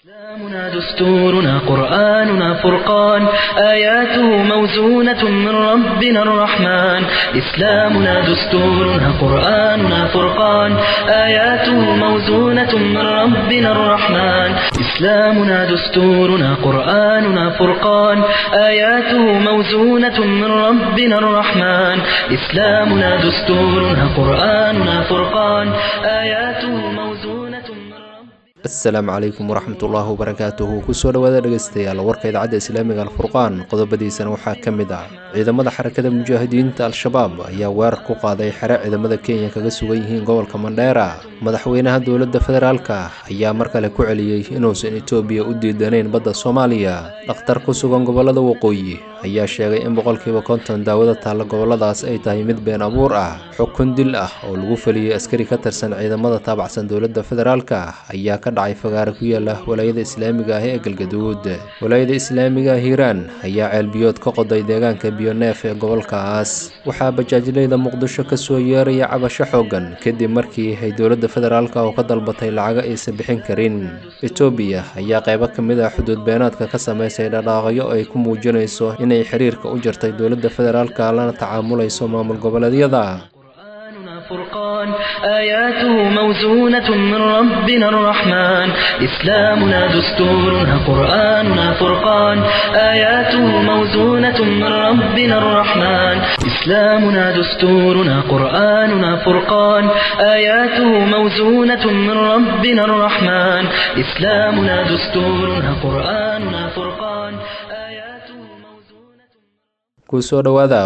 إسلامنا دستورنا قرآننا فرقان آياته موزونة من ربنا الرحمن إسلامنا دستورنا قرآننا فرقان آياته موزونة من ربنا الرحمن إسلامنا دستورنا قرآننا فرقان آياته موزونة من ربنا الرحمن إسلامنا دستورنا قرآننا فرقان آياته موزونة من ربنا asalaamu calaykum waraxmatullaahi wabarakaatuhu kusoo dhowaada dhegeystayaal warka idaacadda islaamiga alfurqaan qodobadiisana waxaa ka mid ah ciidamada xarakada mujaahidiinta al-shabaab ayaa weerar ku qaaday xere ciidamada kenya kaga sugan yihiin gobolka mandheera madaxweynaha dowladda federaalka ayaa mar kale ku celiyey inuusan etoobiya u diidanayn badda soomaaliya dhakhtar ku sugan gobolada waqooyi ayaa sheegay in boqolkiiba konton daawada taalla goboladaas ay tahay mid been abuur ah xukun dil ah oo lagu feliyey askari ka tirsan ciidamada taabacsan dowladda federaalka ayaa ka dhacay fagaare ku yaala walaayada islaamiga ah ee galgaduud walaayada islaamiga ah hiiraan ayaa ceelbiyood ka qoday deegaanka biyoneef ee gobolkaas waxaa bajaajleyda muqdisho kasoo yeeraya cabasho xoogan kadib markii ay dowladda federaalka oo ka dalbatay lacago aysan bixin karin etoobiya ayaa qaybo ka mid ah xuduud beenaadka ka sameysay dhadhaaqyo ay ku muujinayso inay xiriirka u jartay dowladda federaalka lana tacaamulayso maamul goboleedyada قرآننا فرقان آياته موزونة من ربنا الرحمن إسلامنا دستورنا قرآننا فرقان آياته موزونة من ربنا الرحمن إسلامنا دستورنا قرآننا فرقان آياته موزونة من ربنا الرحمن إسلامنا دستورنا قرآننا فرقان آياته موزونة kusoo dhowaada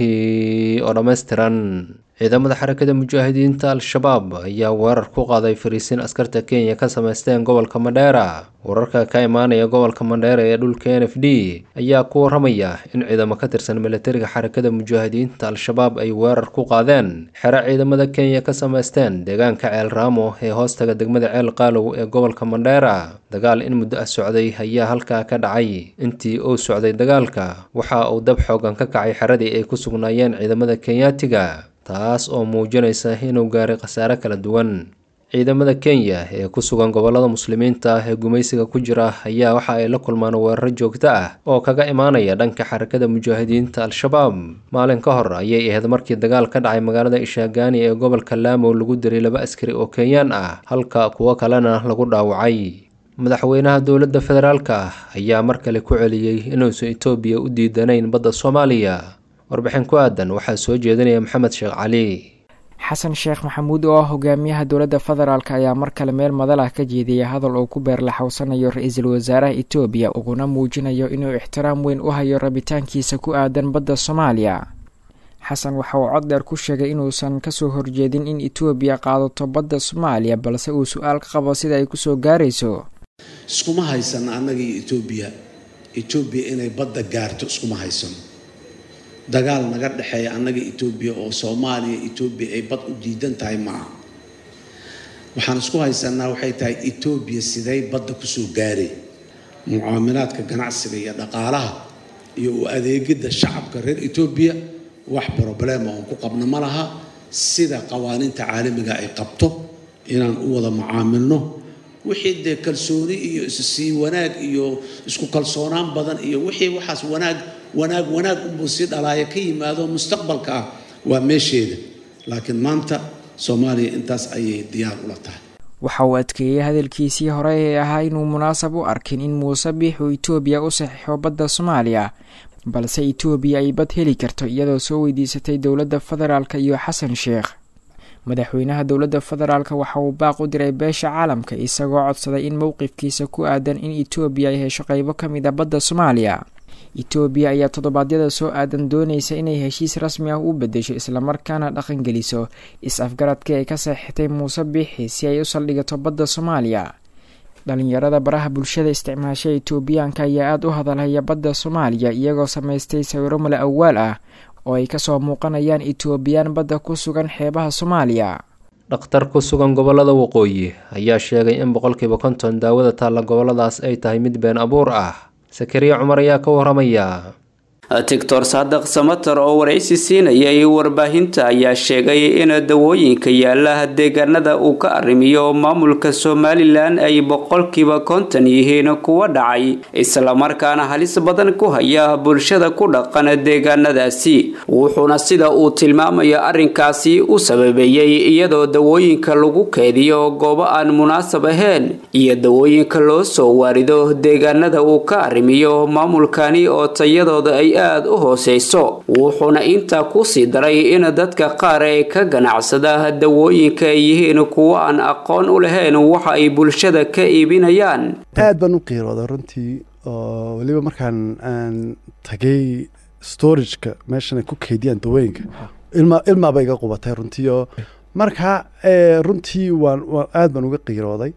warkii oo dhammaystiran ciidamada xarakada mujaahidiinta al-shabaab ayaa weerar ku qaaday fariisiin askarta kenya ka sameysteen gobolka mandheera wararka ka imaanaya gobolka mandheera ee dhulka n f d ayaa ku waramaya in ciidamo ka tirsan militariga xarakada mujaahidiinta al-shabaab ay weerar ku qaadeen xere ciidamada kenya ka sameysteen deegaanka ceel raamo ee hoostaga degmada ceel qaalow ee gobolka mandheera dagaal in muddo ah socday ayaa halkaa ka dhacay intii uu socday dagaalka waxa uu dab xoogan ka kacay xeradii ay ku sugnaayeen ciidamada kenyaatiga taas oo muujinaysa inuu gaaray khasaare kala duwan ciidamada kenya ee ku sugan gobolada muslimiinta ah ee gumaysiga ku jira ayaa waxa ay la kulmaan weeraro joogto ah oo kaga imaanaya dhanka xarakada mujaahidiinta al-shabaab maalin ka hor ayay ahayd markii dagaal ka dhacay magaalada ishaagaani ee gobolka laamow lagu diray laba askari oo kenyaan ah halka kuwo kalena lagu dhaawacay madaxweynaha dowladda federaalka ayaa mar kale ku celiyey inuusan etoobiya u diidanayn badda soomaaliya warbixin ku aadan waxaa soo jeedinaya maxamed sheekh cali xasan sheekh maxamuud oo ah hogaamiyaha dowladda federaalk ayaa mar kale meel madal ah ka jeediyay hadal uu ku beerlaxowsanayo ra-iisul wasaaraha etoobiya uguna muujinayo inuu ixtiraam weyn u hayo rabitaankiisa ku aadan badda soomaaliya xasan waxa uu cod dheer ku sheegay inuusan kasoo horjeedin in etoobiya qaadato badda soomaaliya balse uu su-aal ka qabo sida ay kusoo gaarayso iskuma haysano annaga iyo etoobiya etoobiya inay badda gaarto iskuma haysano dagaal naga dhexeeya annaga etoobiya oo soomaaliya etoobiya ay bad u diidan tahay maaha waxaan isku haysanaa waxay tahay etoobiya siday badda kusoo gaaray mucaamilaadka ganacsiga iyo dhaqaalaha iyo u adeegidda shacabka reer etoobiya wax problema oon ku qabno ma laha sida qawaaniinta caalamiga ay qabto inaan u wada mucaamilno wixii dee kalsooni iyo issii wanaag iyo isku kalsoonaan badan iyo wixii waxaas wanaag wanaag wanaag unbuu sii dhalaaya ka yimaado mustaqbalka ah waa meesheeda laakiin maanta soomaaliya intaas ayay diyaar ula tahay waxa uu adkeeyey hadalkiisii hore ee ahaa inuu munaasab u arkin in muuse biix uu etoobiya u saxiixo badda soomaaliya balse etoobiya ay bad heli karto iyadoo soo weydiisatay dowladda federaalk iyo xasan sheekh madaxweynaha dowladda federaalk waxa uu baaq u diray beesha caalamka isagoo codsaday in mowqifkiisa ku aadan in etoobiya ay hesho qeybo ka mid a badda soomaaliya etoobiya ayaa toddobaadyada soo aadan doonaysa inay heshiis rasmi ah u bedesho islamarkaana dhaqangeliso is-afgaradkii ay ka saxiixtay muuse biixi si ay u saldhigato badda soomaaliya dhalinyarada baraha bulshada isticmaasha etoobiyaanka ayaa aada u hadalhaya badda soomaaliya iyagoo samaystay sawiro male awaal ah oo ay kasoo muuqanayaan etoobiyaan badda ku sugan xeebaha soomaaliya dhakhtar ku sugan gobolada waqooyi ayaa sheegay in boqolkiiba konton daawada taalla goboladaas ay tahay mid been abuur ah sakariya cumar ayaa ka waramaya doctor saadaq samatar oo waraysi siinayay warbaahinta ayaa sheegay in dawooyinka yaala deegaanada uu ka arrimiyo maamulka somalilan ay boqolkiiba konton yihiin kuwa dhacay islamarkaana halis badan ku haya bulshada ku dhaqan deegaanadaasi wuxuuna sida uu tilmaamayo arrinkaasi u sababeeyey iyadoo dawooyinka lagu keediyo goobo aan munaasab ahayn iyo dawooyinka loo soo waarido deegaanada uu ka arrimiyo maamulkani oo tayadooda ay aada u hooseyso wuxuuna intaa kusii daray in dadka qaar ee ka ganacsada dawooyinka ay yihiin kuwo aan aqoon u lahayn waxa ay bulshada ka iibinayaan aad baan u qiirooda runtii oo weliba markaan aan tagay storageka meeshan ay ku keydiyaan dawooyinka ilma ilmaaba iga qubatay runtii oo marka runtii waan aad baan uga qiirooday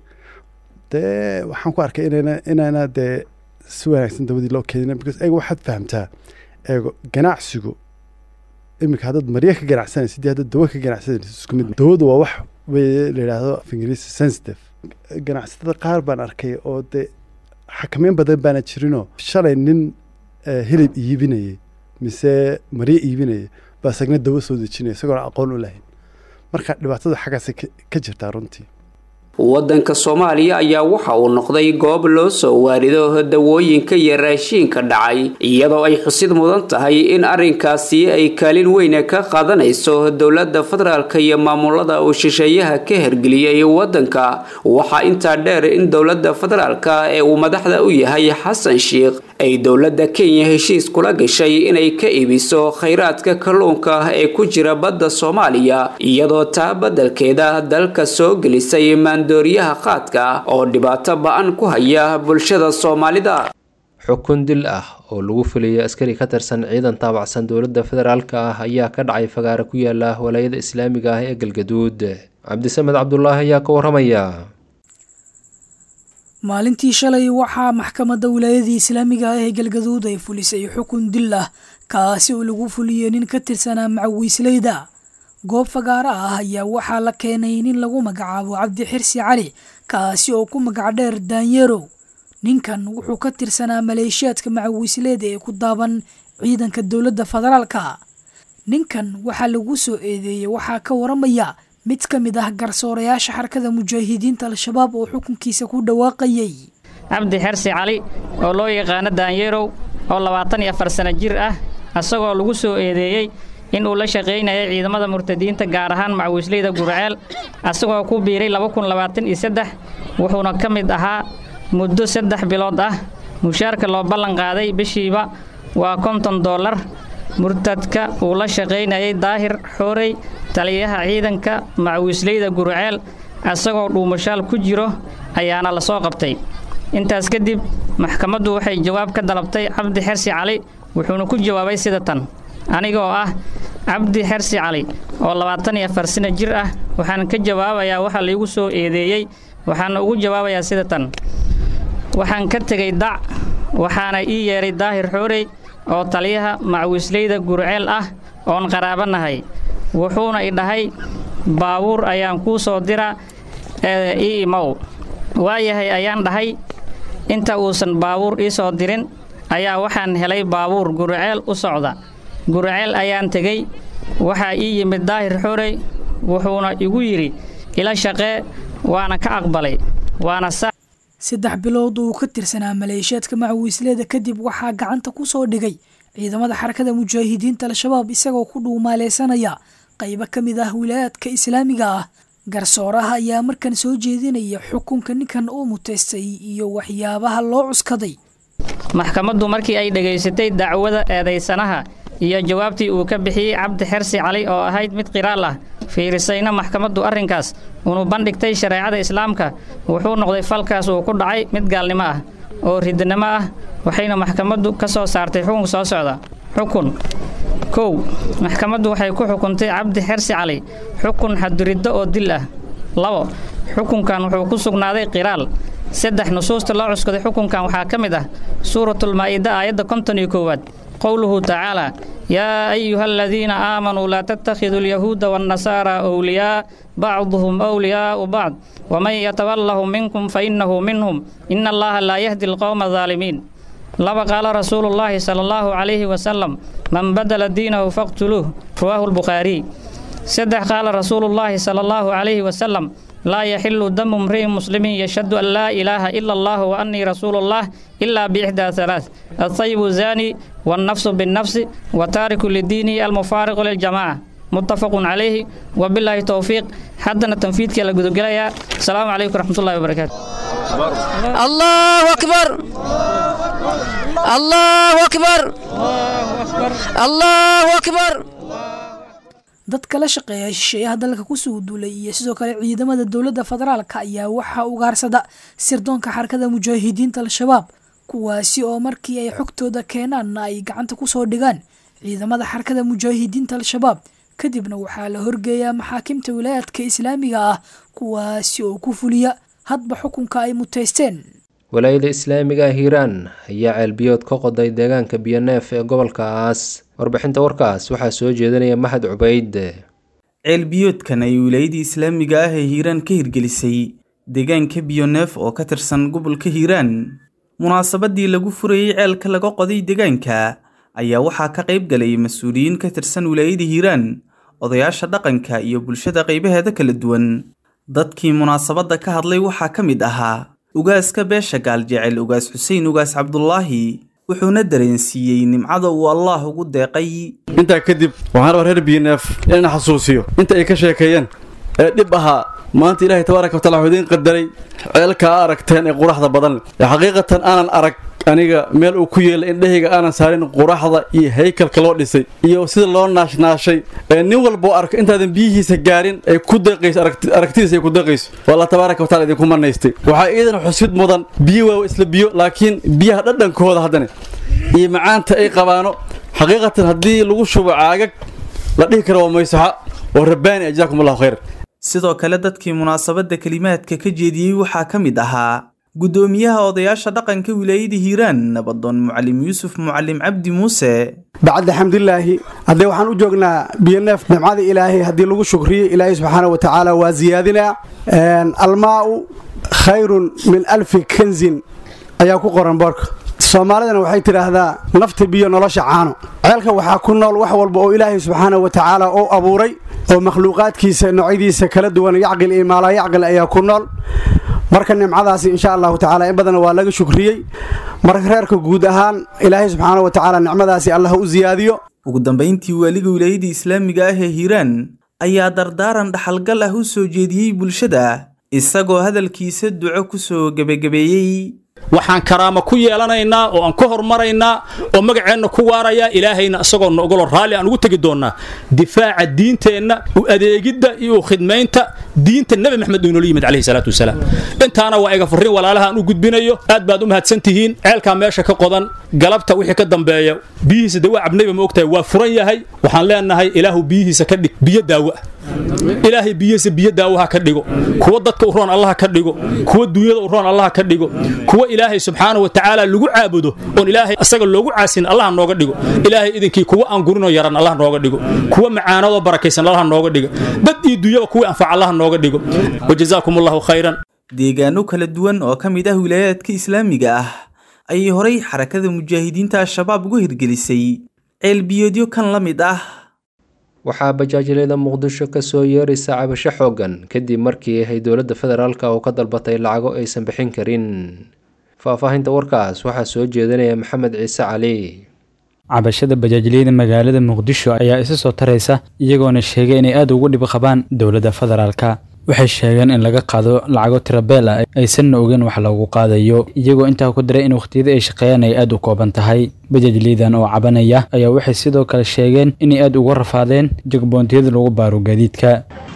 dee waxaan ku arkay inayna inayna dee si wanaagsan dawadii loo keedina because eega waxaad fahamtaa eego ganacsigu iminka haddaad marya ka ganacsanaysa dii haddaad dawo ka ganacsanaysa isku mid dawadu waa wax wey la yidhaahdo af ingiriisi sensitive ganacsatada qaar baan arkay oo dee xakameyn badan baana jirinoo shalay nin hilib iibinayay mise maryo iibinaya baa isagna dawo soo dejinaya isagoona aqoon u lahayn marka dhibaatada xaggaasay ka jirtaa runtii waddanka soomaaliya ayaa waxa uu noqday goob loo soo waarido dawooyinka iyo raashiinka dhacay iyadoo ay xusid mudan tahay in arrinkaasi ay kaalin weyne ka qaadanayso dowladda federaalk iyo maamulada uu shisheeyaha ka hergeliyey waddanka waxaa intaa dheer in dowladda federaalk ee uu madaxda u yahay xasan sheikh ay dowladda kenya heshiis kula gashay inay ka iibiso khayraadka kalluunka ee ku jira badda soomaaliya iyadoo taa beddelkeeda dalka soo gelisay dooriyaha qaadka oo dhibaato ba-an ku haya bulshada soomaalida xukun dil ah oo lagu fuliyay askari ka tirsan ciidan taabacsan dowladda federaalk ah ayaa ka dhacay fagaare ku yaala walaayada islaamiga ah ee galgaduud cabdisamed cabdulaahi ayaa ka waramaya maalintii shalay waxaa maxkamadda wilaayadii islaamiga ah ee galgaduud ay fulisay xukun dil ah kaasi oo lagu fuliyey nin ka tirsanaa macawiisleyda goob fagaaro ah ayaa waxaa la keenay nin lagu magacaabo cabdi xirsi cali kaasi oo ku magac dheer daanyerow ninkan wuxuu ka tirsanaa maleeshiyaadka macawiisleeda ee ku daaban ciidanka dowladda federaalka ninkan waxaa lagu soo eedeeyey waxaa ka waramaya mid ka mid ah garsoorayaasha xarakada mujaahidiinta al-shabaab oo xukunkiisa ku dhawaaqayay cabdi xirsi cali oo loo yaqaano daanyerow oo labaatan iyo afar sano jir ah isagoo lagu soo eedeeyey in uu la shaqaynayay ciidamada murtadiinta gaar ahaan macawiisleyda gurceel asagoo ku biiray wuxuuna ka mid ahaa muddo saddex bilood ah mushaarka loo ballan qaaday bishiiba waa konton dollar murtadka uu la shaqaynayay daahir xoorey taliyaha ciidanka macawiisleyda gurceel asagoo dhuumashaal ku jiro ayaana la soo qabtay intaas kadib maxkamaddu waxay jawaab ka dalabtay cabdi xersi cali wuxuuna ku jawaabay sida tan anigoo ah cabdi xersi cali oo labaatan iyo afar sano jir ah waxaan ka jawaabayaa waxa laygu soo eedeeyey waxaana ugu jawaabayaa sida tan waxaan ka tegay dac waxaana ii yeedhay daahir xoorey oo taliyaha macawiisleyda gurceel ah oon qaraabanahay wuxuuna i dhahay baabuur ayaan kuu soo dira ee ii imow waayahay ayaan dhahay inta uusan baabuur ii soo dirin ayaa waxaan helay baabuur gurceel u socda gurceel ayaan tegey waxaa ii yimid daahir xorey wuxuuna igu yidhi ila shaqee waana ka aqbalay waana sa saddex bilood uu ka tirsanaa maleeshiyaadka macawiisleeda kadib waxaa gacanta ku soo dhigay ciidamada xarakada mujaahidiinta al-shabaab isagoo ku dhuumaaleysanaya qaybo ka mid ah wilaayaadka islaamiga ah garsooraha ayaa markan soo jeedinaya xukunka ninkan uu mutaystay iyo waxyaabaha loo cuskaday maxkamaddu markii ay dhegaysatay dacwada eedaysanaha iyo jawaabtii uu ka bixiyey cabdi xersi cali oo ahayd mid qiraal ah fiirisayna maxkamaddu arrinkaas unu bandhigtay shareecada islaamka wuxuu noqday falkaas uu ku dhacay mid gaalnimo ah oo ridnimo ah waxayna maxkamaddu ka soo saartay xukun soo socda xukun kow maxkamaddu waxay ku xukuntay cabdi xersi cali xukun xaduriddo oo dil ah labo xukunkan wuxuu ku sugnaaday qiraal saddex nusuusta loo cuskaday xukunkan waxaa ka mid ah suuratulmaa'ida aayadda konton iyo koowaad qowluhu tacaalaa yaa ayuha aladiina aamanuu laa tattakhiduu alyahuuda waannasaara wliyaa bacduhum wliyaa'u bacd waman yatawallahum minkum fa innahu minhum ina allaha laa yahdi alqowma adaalimiin laba qaala rasuulullaahi sala allahu calayhi wasalam man badala diinahu faqtuluuh rawaahu lbukhaariy saddex qaala rasuulullaahi sala allahu calayhi wasalam laa yaxilu damu mri'in muslimin yashhadu an laa ilaaha ila allah wa annii rasuulullah ilaa biixdaa halaath altayibu zaani wannafsu binnafsi wa taariku lidiinihi almufaariqu liljamaaca muttafaqun calayhi wabilaahi towfiiq haddana tanfiidkaa la gudogelayaa asalaamu calaykum waraxmatullahi wabarakaatu الله أكبر الله أكبر الله أكبر dadka la shaqeeya shisheeyaha dalka kusoo duulay iyo sidoo kale ciidamada dowladda federaalka ayaa waxaa ugaarsada sirdoonka xarakada mujaahidiinta al-shabaab kuwaasi oo markii ay xogtooda keenaanna ay gacanta kusoo dhigaan ciidamada xarakada mujaahidiinta al-shabaab kadibna waxaa la horgeeyaa maxaakimta wilaayaadka islaamiga ah kuwaasi oo ku fuliya hadba xukunka ay muteysteen walaayada islaamiga ah hiiraan ayaa ceelbiyood ka qoday deegaanka biyoneef ee gobolkaas warbixinta warkaas waxaa soo jeedinaya maxad cubayd ceelbiyoodkan ay wilaayadii islaamiga ah ee hiiraan ka hirgelisay deegaanka biyoneef oo ka tirsan gobolka hiiraan munaasabadii lagu furayey ceelka laga qoday deegaanka ayaa waxaa ka qayb galay mas-uuliyiin ka tirsan wilaayada hiiraan odayaasha dhaqanka iyo bulshada qaybaheeda kala duwan dadkii munaasabadda ka hadlay waxaa ka mid ahaa ugaaska beesha gaaljecel ugaas xuseen ugaas cabdulaahi wuxuuna dareensiiyey nimcada uu allaah ugu deeqay intaa kadib waxaan rabaa reer biyoneef inaan xasuusiyo inta ay ka sheekeeyeen ee dhib ahaa maanta ilaahay tabaaraka watacala wuxuu idiin qadaray ceelkaa aragteen ee quraxda badan ee xaqiiqatan aanan arag aniga meel uu ku yeelay indhahayga aanan saarin quraxda iyo haykalka loo dhisay iyo sida loo naashnaashay ee nin walboo arko intaadan biyihiisa gaarin ay ku deeqayso aragtidiisa ay ku deeqayso waa allah tabaaraka watacala idinku manaystay waxaa iidan xusid mudan biyo waa isla biyo laakiin biyaha dhadhankooda haddana iyo macaanta ay qabaano xaqiiqatan haddii lagu shubo caagag la dhihi karo waa maysaxa oo rabbaani ajaakum allahu khayr sidoo kale dadkii munaasabadda kelimaadka ka jeediyey waxaa ka mid ahaa guddoomiyaha odayaasha dhaqanka wilaayada hiiraan nabadoon mucalim yuusuf mucalim cabdi muuse bacda xamdilaahi haddee waxaan u joognaa biyoneef nimcada ilaahay haddii lagu shukriyo ilaahay subxaana wa tacaala waa ziyaadinaa almaa'u khayrun min alfi kanzin ayaa ku qoran boorka soomaalidana waxay tidhaahdaa nafta biyo nolosha caano ceelka waxaa ku nool wax walba oo ilaahay subxaana wa tacaala uu abuuray oo makhluuqaadkiisa noocyadiisa kala duwan yacqil iyo maalaa yacqil ayaa ku nool marka nimcadaasi insha allahu tacala in badan waa laga shukriyey marka reerka guud ahaan ilaahay subxaana wa tacaala nicmadaasi allah u siyaadiyo ugu dambayntii waaliga wilaayada islaamiga ah ee hiiraan ayaa dardaaran dhaxalgal ah u soo jeediyey bulshada isagoo hadalkiisa duco ku soo gebagabeeyey waxaan karaamo ku yeelanaynaa oo aan ku hormaraynaa oo magaceenna ku waarayaa ilaahayna isagoo noogolo raalli aan ugu tegi doonnaa difaaca diinteenna u adeegidda iyo u khidmaynta diinta nebi maxamed uu inoola yimid calayhi salaatu wasalaam intaana waa iga furrin walaalaha aan u gudbinayo aad baad u mahadsan tihiin ceelkaa meesha ka qodan galabta wixii ka dambeeya biyihiisa dawaa cabnayba ma ogtahay waa furan yahay waxaan leenahay ilaahu biyihiisa ka dhig biyo daawa ilaahay biyihiisa biyo daawaha ka dhigo kuwa dadka u roon allaha ka dhigo kuwa duunyada u roon allaha ka dhigo kuwa ilaahay subxaana wa tacaala lagu caabudo oon ilaahay asaga loogu caasin allaha nooga dhigo ilaahay idinkii kuwa aan gurinoo yaran allaha nooga dhigo kuwa macaanadoo barakaysan allaha nooga dhigo dad iyo duunyaba kuwii anfaca allaha nooga dhigo wajazaakum allahu khayran deegaano kala duwan oo ka mid ah wilaayaadka islaamiga ah ayay horay xarakada mujaahidiinta al-shabaab ugu hirgelisay ceelbiyoodyo kan la mid ah waxaa bajaajilada muqdisho kasoo yeeraysa cabasho xoogan kadib markii ay dowladda federaalk oo ka dalbatay lacago aysan bixin karin faahfaahinta warkaas waxaa soo jeedinaya maxamed ciise cali cabashada bajaajiliyada magaalada muqdisho ayaa isa soo taraysa iyagoona sheegay inay aada ugu dhib qabaan dowladda federaalka waxay sheegeen in laga qaado lacago tirabeel ah aysanna ogeyn wax loogu qaadayo iyagoo intaa ku daray in wakhtiyada ay shaqeeyaan ay aada u kooban tahay bajaajliyadan oo cabanaya ayaa waxay sidoo kale sheegeen inay aada uga rafaadeen jagboontiyada lagu baaro gaadiidka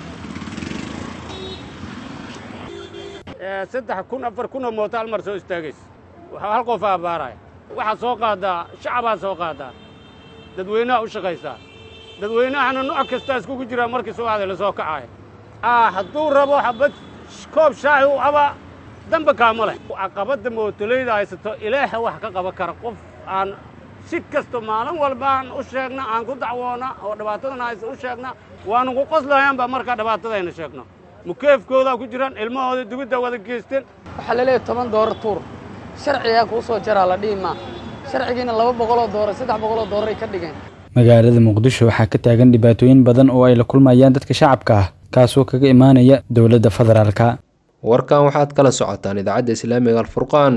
saddex kun afar kun oo mooto hal mar soo istaagaysa waxaa hal qof abaaraya waxaad soo qaadaa shacabaad soo qaadaa dadweynaha u shaqaysaa dadweynahana nooc kastaa iskugu jiraa markii subaxda la soo kacaaya hadduu rabo xabad koob shaahi u abaa damba kaama leh caqabadda mootolayda haysato ilaaha wax ka qaban kara qof aan si kasto maalin walbaan u sheegna aan ku dacwoona oo dhibaatadana aysan u sheegna waanu ku qoslayaanba markaa dhibaatadayna sheegno mukeefkoodaa ku jiraan ilmahooda dugidda wada geysteen waxaa la leeyahay toban doorar tuur sharcigaa kuu soo jaraa la dhihi maa sharcigiina laba boqoloo doolar saddex boqoloo doolar ay ka dhigeen magaalada muqdisho waxaa ka taagan dhibaatooyin badan oo ay la kulmayaan dadka shacabka ah kaasoo kaga imaanaya dowladda federaalka warkan waxaad kala socotaan idaacadda islaamiga alfurqaan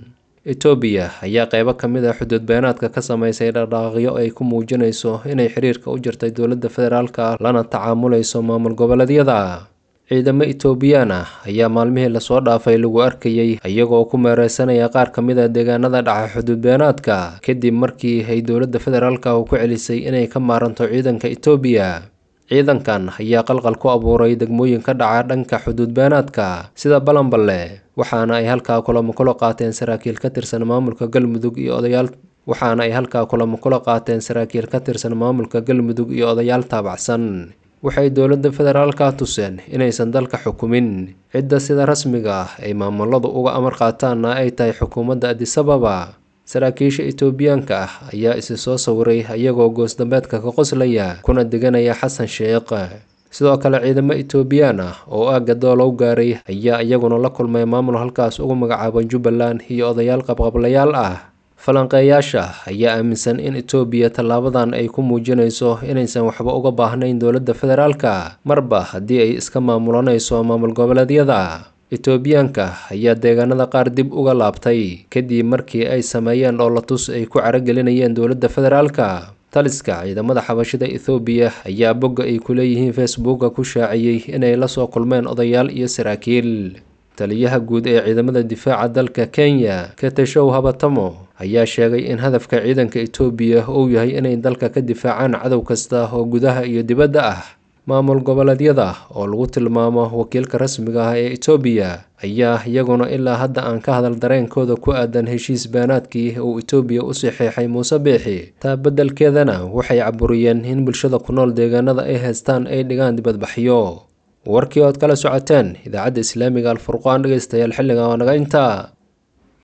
etoobiya ayaa qeybo ka mid ah xuduud beenaadka ka sameysay dhaqdhaqaaqyo ay ku muujinayso inay xiriirka u jirtay dowladda federaalka lana tacaamulayso maamul goboleedyada ciidamo etoobiyaan ah ayaa maalmihii lasoo dhaafay lagu arkayey iyagoo ku meereysanaya qaar ka mid a deegaanada dhaca xuduud beenaadka kadib markii ay dowladda federaalka ku celisay inay ka maaranto ciidanka etoobiya ciidankan ayaa qalqal ku abuuray degmooyin ka dhaca dhanka xuduud beenaadka sida balanballe waxaana ay halkaa kulamo kula qaateen saraakiil ka tirsan maamulka galmudug iyo odayaal waxaana ay halkaa kulamo kula qaateen saraakiil ka tirsan maamulka galmudug iyo odayaal taabacsan waxay dowladda federaalka tuseen inaysan dalka xukumin cidda sida rasmiga ah ay maamuladu uga amar qaataanna ay tahay xukuumadda adisababa saraakiisha etoobiyaanka ah ayaa isi soo sawiray iyagoo goosdambeedka ka qoslaya kuna deganaya xasan sheekh sidoo kale ciidamo etoobiyaan ah oo aagga doolow gaaray ayaa iyaguna la kulmay maamul halkaas ugu magacaaban jubbaland iyo odayaal qabqablayaal ah falanqeeyaasha ayaa aaminsan in etoobiya tallaabadan ay ku muujinayso inaysan waxba uga baahnayn dowladda federaalka marba haddii ay iska maamulanayso maamul goboleedyada etoobiyaanka ayaa deegaanada qaar dib uga laabtay kadib markii ay sameeyeen dhoolatus ay ku caragelinayeen dowladda federaalka taliska ciidamada xabashida ethoobiya ayaa bogga ay ku leeyihiin facebooka ku shaaciyey inay la soo kulmeen odayaal iyo saraakiil taliyaha guud ee ciidamada difaaca dalka kenya keteshow habatamo ayaa sheegay in hadafka ciidanka etoobiya uu yahay inay dalka ka difaacaan cadow kasta oo gudaha iyo dibadda ah maamul goboleedyada oo lagu tilmaamo wakiilka rasmiga ah ee etoobiya ayaa iyaguna ilaa hadda aan ka hadal dareenkooda ku aadan heshiis baanaadkii uu etoobiya u saxeexay muuse biixi taa beddelkeedana waxay caburiyeen in bulshada ku nool deegaanada ay haystaan ay dhigaan dibadbaxyo warkii ood kala socoteen idaacadda islaamiga alfurqaan dhegeystayaal xilliga oo naga intaa